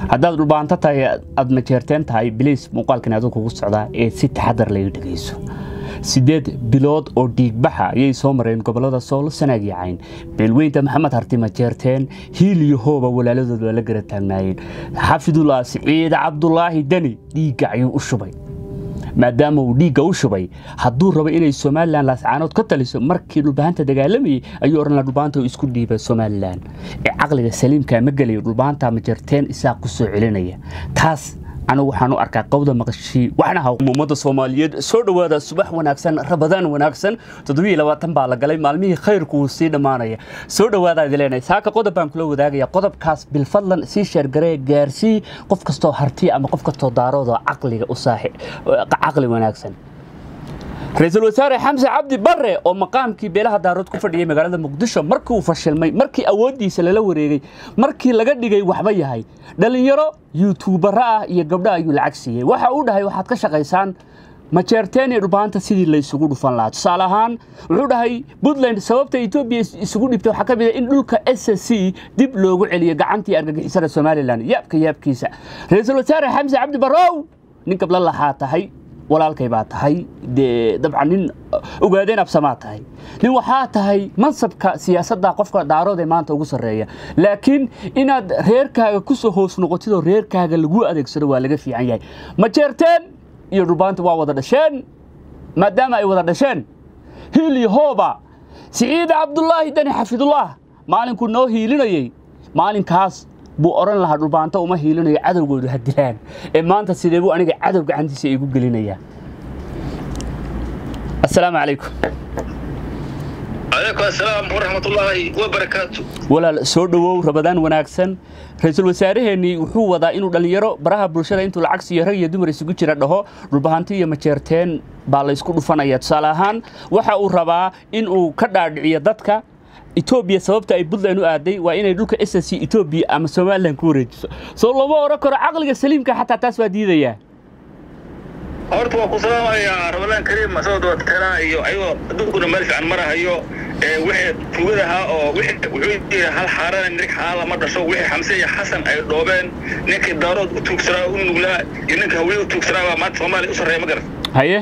haddaad dhulbaanto tahay aad majeerteen tahay biliis muuqaalkan aduu kugu socdaa ee si taxadar laga dhegayso sideed bilood oo dhiigbaxa ayay soo mareen gobolada sool sanaag iyo cayn beelweynta maxamed harti majeerteen hiil iyo hooba walaaladood waa la gara taagnaayeen xafidullah siciid cabdulaahi deni dhiigga ayuu u shubay maadaama uu dhiigga u shubay hadduu rabo inay somalilan laascaanood ka taliso markii dhulbahanta dagaalamayey ayuu odhan laha dhulbahanta uu isku dhiibay somalilan ee caqliga saliimka ma gelayo dhulbahanta majarteen isaaq ku soo celinaya taas anigu waxaan u arkaa qowda maqashii waxnaha ummadda soomaaliyeed soo dhowaada subax wanaagsan rabadaan wanaagsan toddobiiyo labaatan baa la galay maalmihii khayrku wuu sii dhammaanaya soo dhowaada idi leenahay saaka qodob baan kula wadaagaya qodobkaas bilfadlan sii sheergaree gaarsii qof kastoo harti ama qof kastoo daaroodoo caqliga u saaxi caqli wanaagsan ra-iisul wasaare xamse cabdi barre oo maqaamkii beelaha daarood ku fadhiyay magaalada muqdisho markii uu fashilmay markii awooddiisa lala wareegay markii laga dhigay waxba yahay dhallinyaro yuutuubara ah iyo gabdho ayuu lacag siiyey waxa uu dhahay waxaad ka shaqaysaan majeerteen iyo dhulbaanta sidii laysugu dhufan lahaa tusaale ahaan wuxuu dhahay puntland sababta etoobiya isugu dhibtay waxaa ka mid a in dhulka s c dib loogu celiyo gacantii argagixisada somalilan yaabka yaabkiisa ra-iisul wasaare xamse cabdi barrow nin gabla lahaa tahay walaalkay baa tahay dee dabcan nin ogaadeen absamaa tahay nin waxaa tahay mansabka siyaasadda qofka daarood ee maanta ugu sarreeya laakiin inaad reerkaaga ku soo hoos noqotid oo reerkaaga lagu adeegsado waa laga fiican yahay majeerteen iyo dhulbaanta waa wada dhasheen maadaama ay wada dhasheen hiil iyo hooba siciid cabdulaahi dani xafidullah maalinkuu noo hiilinayey maalinkaas buu odhan lahaa dhulbaanto uma hiilinayo cadowgoodu ha dilaan ee maanta sidee buu aniga cadow gacantiisa igu gelinayaa assalaamu calaykum calaykum assalaam waraxmatullaahi wabarakaatu walaal soo dhowow rabadaan wanaagsan ra-iisul wasaaraheennii wuxuu wadaa inuu dhallinyaro baraha bulshada intuu lacag siiyo rag iyo dumar isugu jira dhaho dhulbahanti iyo majeerteen baa laysku dhufanaya tusaale ahaan waxa uu rabaa inuu ka dhaadhiciyo dadka etoobiya sababta ay puntland u aaday waa inay dhulka s c etoobiya ama somalilan ku wareejiso soo lama odhan karo caqliga saliimka xataa taas waa diidayaa horta waa ku salaamayaa ramadaan kariim asagoo dabateraa iyo ayagoo adduunkuna meel fiican marahayo wixii tugadahaa oo wuxuu yidhi hal xaarana mirig xaala ma dhasho wixii xamse iyo xasan ay dhoobeen ninkii daarood u tuugsanaa u nuglaa iyo ninka hawliya u tuugsanaa baa maanta soomaaliya u sarreeya ma garan haye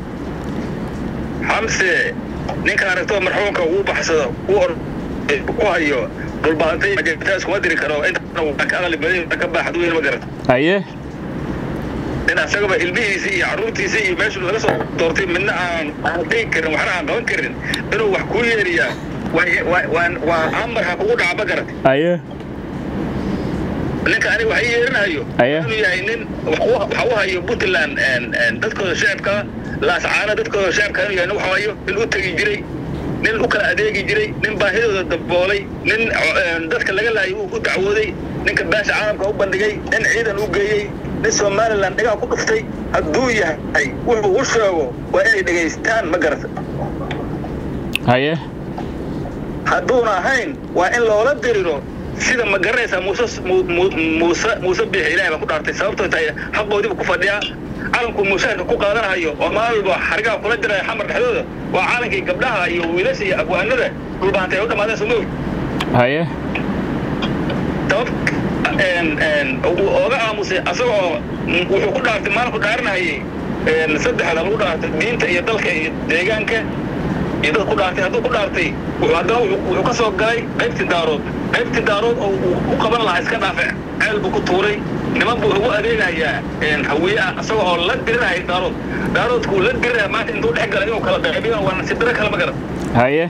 xamse ninka aragtoo marxuumka uu baxsado ku hayo dhulbaantay majeertaas kuma diri karo intana waa ka aqli badan ka baaxad weyn ma garan haye in asagaba ilmihiisa iyo carruurtiisa iyo meeshu laga soo doortay midna aan aan degi karin waxna aan qaban karin inuu wax kuu yeeriyaa waa amar ha kugu dhaca ma garan haye ninka aniga wax ii yeerinahayo Aye. inuu yahay nin wax u- waxa u hayo puntland dadkooda shacabka laascaana dadkooda shacabka inuu yahay nin wax hayo nin u tegi jiray nin u kala adeegi jiray nin baahidooda daboolay nin eh, dadka laga laayay uu u dacwooday ninka baasha caalamka u bandhigay nin ciidan u geeyey nin somaliland dhigaa ku dhuftay hadduu yahay wuxuu u sheego waa inay dhegaystaan ma garata haye hadduuna ahayn waa in loola diriro sida ma garanaysaa muuse mu- mu- muuse muuse biixi ilahay baan ku dhaartay sababtoo tahay xaqoodiibu ku fadhiyaa calanku mushaharka ku qaadanahayo oo maalba xarigaha kula diraya xamar dhexdooda waa calankii gabdhaha iyo wiilasha iyo abwaanada dhulbaantay u dhammaadeen soo mogi haye sabab een- een, uu ooga aamusay asagoo mm, wuxuu ku dhaartay maalinku dhaaranahayay een, saddexda lagu dhaartay diinta iyo dalka iyo deegaanka iyo dad ku dhaartay hadduu ku dhaartay wuxuu haddana wuxuu wuxuu ka soo galay qaybtii daarood qaybtii daarood oo uu u qaban lahaa iska dhaafe ceel buu ku tuuray niman buu ugu adeegayaa een, hawiye ah asagoo oo la dirinaya daarood daaroodkuu la dirinaya maanta intuu dhex galay inuu kala qaybiyo waa nasiib daro kale ma garan haye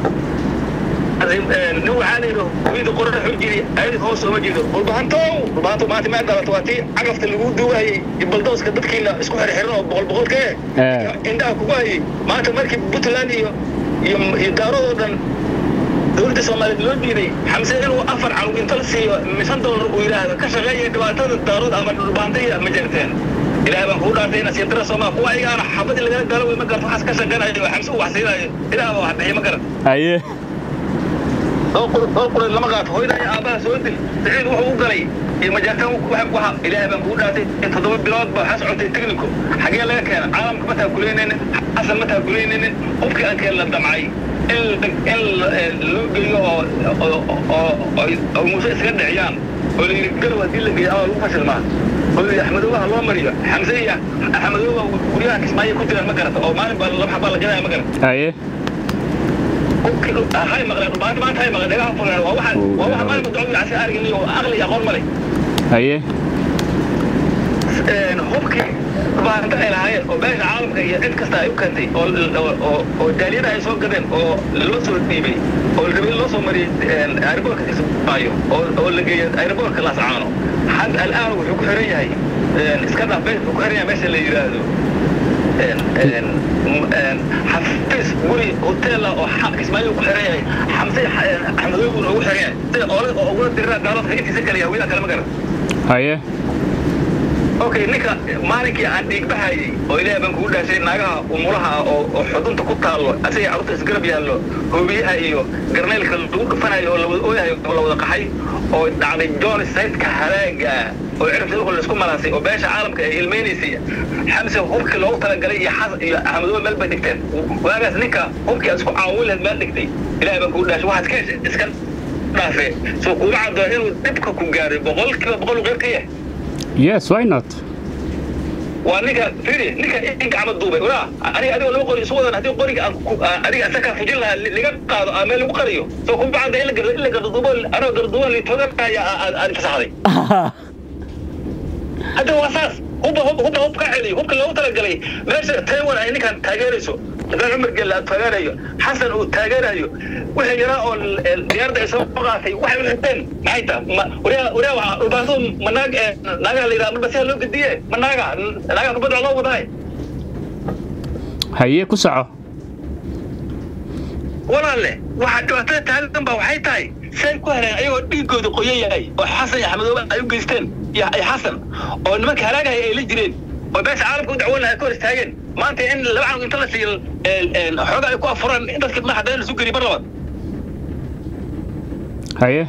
nin waxaa layidhi hooyada qorada xun jiri ayadi hoos sooma jeedo dhulbahantow dhulbahanto maanta maa dhalato waa tii cagafta lagu duugahayay iyo baldooska dadkiina isku xirxiran oo boqol boqol ka Eh. indhaha kugu hayay maanta markii puntland iyo iyo iyo daarood oo dhan dowladda soomaaliyeed loo diiday xamse inuu afar calug inta la siiyo shan dollar uu yidhaahdo ka shaqeeya dhibaatada daarood ama dhulbahanta iyo ma jirteen ilaahay baan kuu dhaartay ina siintara soomaa kuwa ayagaana xabadii lagala gaalo wey ma garto waxaas ka shaqeynayo oo xamse uu wax siinayo ilaah baa wax bixiya ma garan haye oo qureed lama qaato hooyada iyo aabbaha soo dil saciid wuxuu u galay iyo majaartaan waxa ilaahay baan kugu dhaartay in toddoba bilood ba waxaa socotay technico xagee laga keena caalamka ma taakuleynaynin xasan ma taakuleynaynin qofkii aan keen la damcay in in loo geeyo oo oo oo muuse iskaga dhiciyaan oo la yidhi garow haddii la geeyo ama lagu fashilmaa oo la yidhi axmedoobaha loo mariyo xamse iyo axmedooba guryaha kismaayo ku jiraan ma garata oo maalin baa laba xabaa la gadaya ma garata haye hay maqleen maanta maanta hay maqleen dhagaha fuleen waa waxa waa waxa maalin dacwada casi argin iyo aqli iyo aqoon male haye hubkii baanta ay lahaayeen oo beesha caalamka iyo cid kasta ay u keentay oo oo jaaliyada ay soo gadeen oo loo soo dhiibay oo rabay loo soo mariyey aeroboortka kismaayo oo oo la geeyey aeroboortka laascaano xad al'aan wuxuu ku xiran yahay iska dhaaf wuxuu ku xiran yahay meesha la yidhaahdo xafiis guri hoteela oo kismaayo ku xiran yahay xamse axmedoogun ugu xiran yahay sida oole oo ugula dirira gaalada intiisa kale yahuudaha kale ma garan haye okay ninka maalinkii aan dhiigbahayay oo ilaahay baan kugu dhaashay naagaha umulaha ah oo oo xudunta ku taallo asaga carruurta isgarab yaallo hoobiyaha iyo garneylka lagu dhufanayo oo lawada ooyahayo oo lawada qaxay oo dhacday john saydka halaaga oo cirabta dhulka laisku malaasay oo beesha caalamka ay ilmeynaysay xamse hubkii loogu talagalay iyo xas iyo axmedoobe meel bay dhigteen waagaas ninka hubkii aad isku caawin lahayd meel dhigtay ilaahay baan kugu dhaashay waxaad ka heshay iska dhaafe soo kuma caddo inuu dhibka ku gaaray boqolkiiba boqol qeyb ka yahay yes why not waa ninka firi ninka in gacma duubay walaa aniga adigoo laba qori isu wadan haddii qoriga aan adiga asaga fujin lahaa liga qaado ama meel lagu qariyo soo kuma bacda in la gardo in la gardo duubo anoo garduuban litooganaya aan fasaxday hadda waa saas hubba hubba hubba hub ka celiyo hubka loogu talagalay meesha taiwan ay ninkan taageerayso ibrahim cumar gelle aad taageerayo xasan uu taageerayo wixii yaraa oo diyaaradda ay soo qaatay waxay u xirteen maxay taha waryaa waryaa waa dhulbaanto ma naag naagaha la yidhaha dhulbasiha loo gediye ma naaga naagaha dhulbada loo wadahay haye ku soco walaalle waxaa dhibaatada taagan baa waxay tahay say ku heleen ayagoo dhiigooda qoyan yahay oo xasan iyo axmedoobe ay u geysteen iyo xasan oo nimanka halaagaya ay la jireen oo beesha caalamka u dacwoon lahaa ka hor istaageen maanta in laba canug inta la siiyo xooga ay ku afuraan in dadka madaxa dana lasu geliy mar labaad haye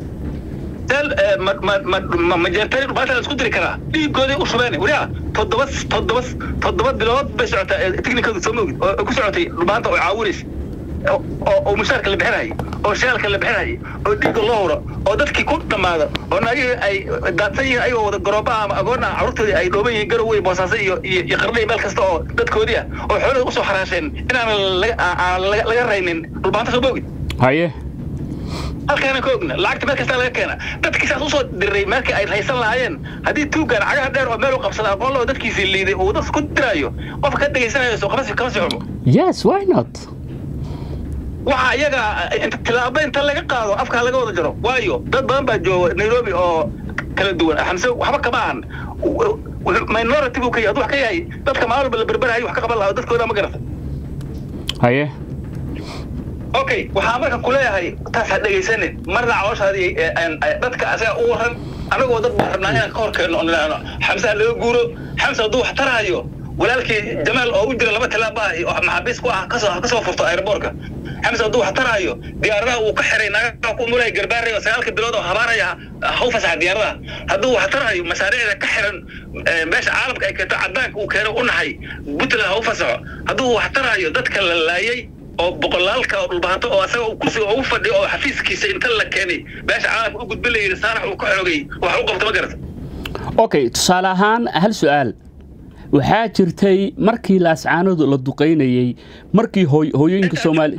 majeertani dhubaata la isku diri karaa dhiigooday u shubeen wariyaa toddoba toddoba toddoba bilood bay socotaa tiknikadu soo moogid oo ku socotay dhubaanta oo caawinaysa oo mushaarka la bixinayay oo shaalka la bixinayay oo dhiigga loo huro oo dadkii ku dhammaada oo naagihii ay daadsan yihiin ayagoo wada garooba ama agoonna carruurtoodii ay dhooban yihiin garowey boosaaso iyo iyo qarnay meel kasta oo dadkoodii ah oo xoolada usoo xaraasheen inaan laga raynin dhulbaanta soo moogid haye halkaana ka ogna lacagta meel kastaa laga keena dadkii saas usoo diray meelkii ay haysan lahaayeen haddii tuugaan cagaha dheer oo meel u qabsada aqoon loo dadkiisii liiday uu dad ku diraayo qofka ka dhegaysanayo soo kama kama sii xumo yes why not waxa iyaga tilaabo inta laga qaado afkaa laga wada jaro waayo dad badan baa jooga nairobi oo kala duwan xamse waxba kama ahan minority buu ka yahay wax ka yahay dadka maalin walba la berberayo wax ka qaban lahaa dadkooda ma garata haye okay waxaa marka kuleeyahay taas ha dhegaysanin marna calooshaadii dadka asaga u waran anagoo dad baan rabnaa inaan ka hor keenno oo nidhaahno xamse ha laga guuro xamse hadduu wax taraayo walaalkii jamaal oo u jira laba tilaaba ah oo maxaabiis ku ah kasoo kasoo furto aeroboortka xamse hadduu wax taraayo diyaaradaha uu ka xiray naagaha ku mulay garbaaraya oo sagaalka bilood oo habaaraya ha u fasaxa diyaaradaha hadduu wax taraayo mashaariicda ka xiran meesha caalamka ay keento cadaanka uu keeno u nahay puntland ha u fasaxo hadduu wax taraayo dadka la laayay oo boqolaalka oo dhulbahanto oo asaga kursiga ugu fadhiyo oo xafiiskiisa inta la keenay beesha caalamka u gudbin la yidhi saanax uu ka xoogay wax u qabto ma garata okay tusaale ahaan hal su-aal waxaa jirtay markii laascaanadu la duqaynayey markii hooyooyinka soomaali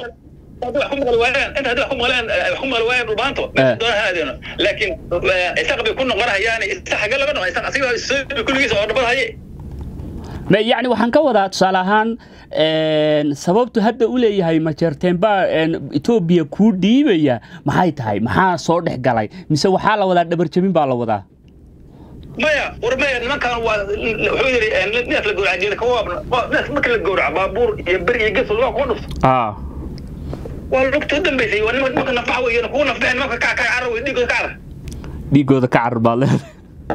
laakiin isaq bay ku noqonayaan isa xagga laga noqon isaq asiga kulligiisa oo dhabad haye yani waxaan ka wadaa tusaale ahaan sababtu hadda u leeyahay majeerteen baa etoobiya kuu dhiibaya maxay tahay maxaa soo dhex galay mise waxaa la wadaa dhabarjabin baa la wadaa maya war maya nimankan waa wuxuu yidhi neef la gowraca jeeda kawaabna neef marka la gowraca baabuur iyo beri iyo ges waa kuga dhufto waa lugta u dambaysay waa nimanka nafaxa wey kugu nafbaxen nimanka ka ka carar wey dhiigooda ka carar dhiigooda ka carar baad leedahay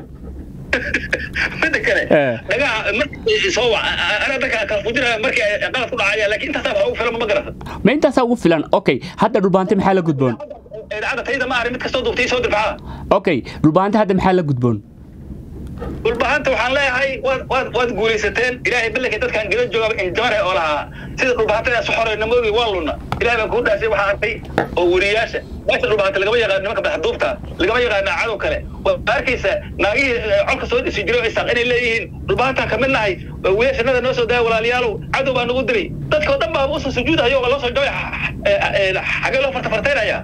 mida kale dhagaha markii soo wac anaa dadka kala fujinaya markii ay qalad ku dhacaya laakiin intaasaa wax ugu filan ma garata ma intaasaa ugu filan okay hadda dhulbaante maxaa la gudboon idaacadda tayda ma arrin mid kastoo duubtay soo dirfaxada okay dhulbaante hadda maxaa la gudboon dhulba dhulbahanta waxaan leeyahay waad waad waad guulaysateen ilaahay ballanka dadkan gala jooga injamare oo lahaa sida dhulbahanta isu xoreyna moogi waa luna ilaahay baan kuu dhaasay waxaa arkay oo weriyaasha meesha dhulbahanta lagama yaqaan nimanka madaxduubta lagama yaqaana cadow kale waa arkaysa naagihii colka soo dhisi jiray oo isaaq inay leeyihiin dhulbahantaan kamid nahay wiilashanada noo soo daaya walaalayaalow cadow baa nagu dilay dadka oo dhan baa usoo sujuudayo oo loo soo jabay xagee loo fartafartaynaya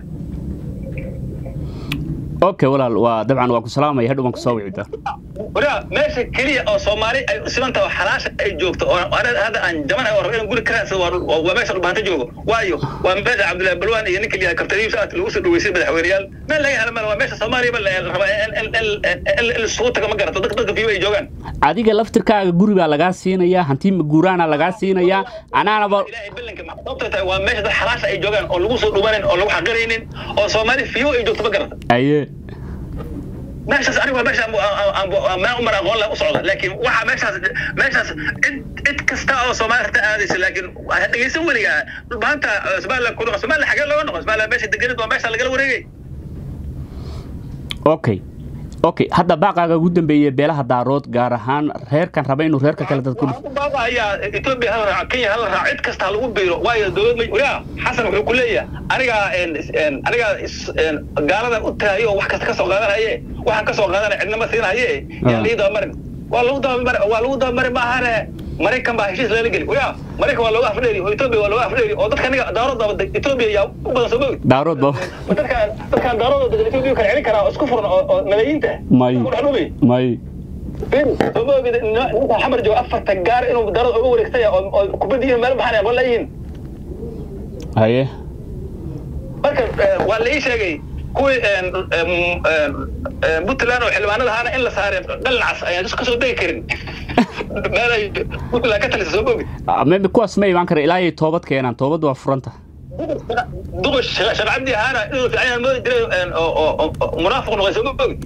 okay walaal waa dabcan waa ku salaamaya hadhow baan kusoo wicida waraa meesha keliya oo soomaali ay simantaha xalaasha ay joogto oo hadda aan jaman oo rabo inaan guri karaansado waa meesha dhulbaanta joogo waayo waa meesha cabdullahi balwaan iyo ninka liyaa kabtariib saat lagu soo dhaweysay madaxweyneyaal meel laga hela meel waa meesha soomaaliya la raba in isugu taga ma garato dadka dadka fiiba ay joogaan adiga laftirkaaga guri baa lagaa siinayaa hanti guuraana lagaa siinayaa anaanaba ilaahay ballanka sababtay tahay waa meesha dad xalaasha ay joogaan oo lagu soo dhumanin oo lagu xaqiraynin oo soomaali fiibo ay joogto ma garata aye meeshaas anigu waa meesha meel umar aqoon leh u socda laakiin waxaa meeshaas meeshaas cid cid kasta oo soomaali harta aadaysa laakiin dhegeysan weligaa dhulbaanta somaliland ku noqo somaliland xagee looga noqo somaliland meesha deganid waa meesha lagala wareegay okay okay hadda baaqaaga ugu dambeeyey beelaha daarood gaar ahaan reerkan raba inuu reerka kale dad ku ayaa etoobiya hala raaco kenya hala raaco cid kasta lagu biiro waayo dowlad ma waraa xasan wuxuu ku leeyahay anigaa anigaa gaalada u tagayo wax kasta ka soo qaadanaye waxaan ka soo qaadanaya cidnama siinaye yaa lii dabamarin waa lagu dabamari waa lagu dabamari maahane maraykan baa heshiis lala geli wayaa maraykan waa looga afdheeri oo etoobiya waa looga afdheeri oo dadka aniga daarood daba etoobiya yaa u badan soo mogi daarood ba dadkaan dadkaan daarood degan etoobiya kala celin karaa oo isku furan oo malaayiinta may may soo mogi ninka xamar jooga afarta gaar inuu daarood uga wareegtaya oo kubadiyihin meel baxan aqoon layihiin haye marka waa la ii sheegay kuwii puntland oo xildhibaanada ahaana in la saaray dhalnacas ayaan kasoo degi karin meel ay puntland ka talisa soo mogi meme kuwaas ma imaan kara ilaa ay toobad keenaan toobadda waa furanta duqash sharcabdi ahaana inuu fiican moodi jiray oo munaafiq noqday soo mogi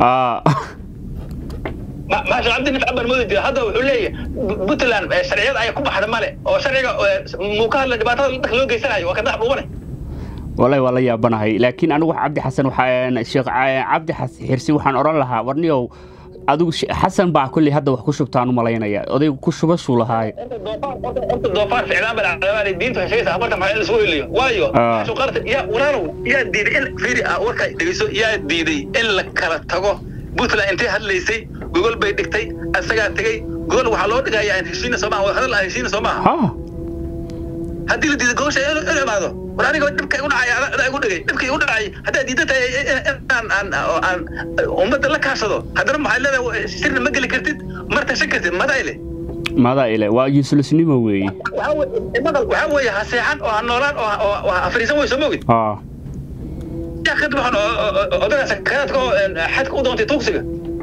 ma sharcabdi nin fiican baan moodi jiray hadda wuxuu leeyahay puntland sharciyada ayaa ku baxda male oo sharciga muu ka hadla dhibaatada dadka loo geysanayo waa ka dax dhuubane wallahi waa la yaabanahay laakiin anigu cabdi xasan waxaa sheekh cabdi xirsi waxaan odhan lahaa warniyow adigu xasan baa kolley hadda wax ku shubtaan u malaynaya odaygu ku shubashuu lahaay doofaar ficlaan baa dhacdabaa diintu heshaysa afartan maxaa in lasoo heliyo waayo shuqarta yaa walaalow yaa diiday in fiiri ah warkaa dhegeyso yaa diiday in la kala tago puntland intay hadlaysay gogol bay dhigtay asagaa tegey gogol waxaa loo dhigayaa heshiina soo maaha wadahadal ah heshiina soo maaha haddii la diiday gogosha in imaado war aniga dhibka igu dhacay adaa igu dhigay dhibka igu dhacay haddaa diidan tahay inaan aan aan ummadda la kaashado haddana maxay leedahay sirna ma geli kartid mar tashan kartid madaa ile madaa ile waa yusulusnimo weeye waxaa weeye ha seexan oo ha noolaan oo ha fariisan wey soo mogid yaa kadib waxaan odagaas kadaadka oo xadka u doontay tuugsiga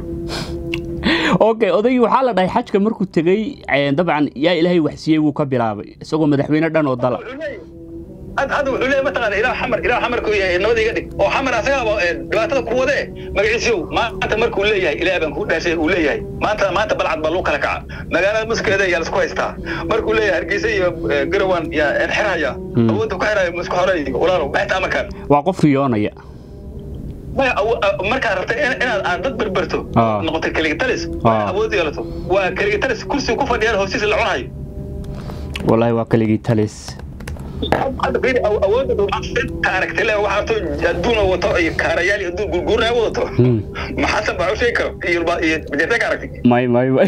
okay odaygii waxaa la dhahay xajka markuu tegey dabcan yaa ilaahay waxsiiyey wuu ka bilaabay isagoo madaxweyne dhan oo dala hadda wuxuu leeyahay mataqaana ilaah xamar ilaah xamarku yahay nabada iga dhig oo xamar asagaaba dhibaatada ku wade magaciisiyow maanta markuu leeyahay ilaah baan kuu dhaashay uu leeyahay maanta maanta balcad baa lagu kala kaca magaalada muskeeda yaa laisku haystaa markuu leeyahay hargeysa iyo garawan yaa xirhaya awoodda ku xirhaya musku horay walaalow maxta amarkaan waa qof riyoonaya markaad rabta inaad aad dad berberto noqoto keligitalis awood yeelato waa keligitalis kursiga ku fadhiyaan hoostiisa la cunayo wallahi waa keligitalis awoodda aragtay le waxa arto adduun wato iyo kaarayaal iyo adduun gurguurnaya wadato maxasan baa u sheegi karo iyo bajeertay ka aragtay may may may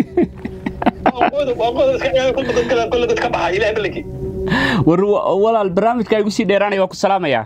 kolle dad ka baxa ilahay balankii war walaal barnaamijka igu sii dheeraanaya waa ku salaamayaa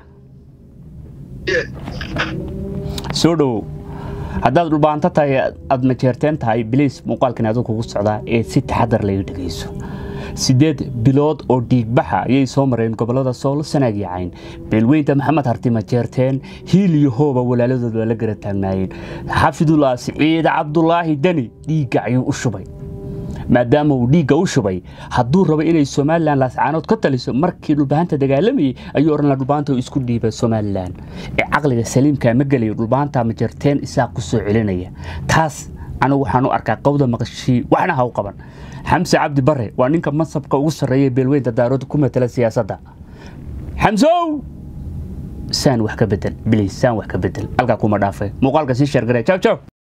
soo dhowow haddaad dhulbaanto tahay aad majeerteen tahay biliis muuqaalkan aduu kugu socdaa ee si taxadar laga dhegayso siddeed bilood oo dhiigbaxa ayay soo mareen gobollada sool sanaag iyo cayn beelweynta maxamed harti majeerteen hiil iyo hooba walaaladood waa la gara taagnaayeen xafidullah siciid cabdulaahi deni dhiigga ayuu u shubay maadaama uu dhiigga u shubay hadduu rabo inay somalilan laascaanood ka taliso markii dhulbahanta dagaalamayey ayuu odhan laha dhulbahanta uu isku dhiibay somalilan ee caqliga saliimkaa ma gelayo dhulbahanta majarteen isaaq ku soo celinaya taas anigu waxaan u arkaa qowda maqashii waxna ha u qaban xamse cabdi bare waa ninka mansabka ugu sarreeya beelweynta daarooda ku matala siyaasadda xamsow saan wax ka bedel bilis saan wax ka bedel halkaa kuma dhaafay muuqaalka sii sheergare jaw jaw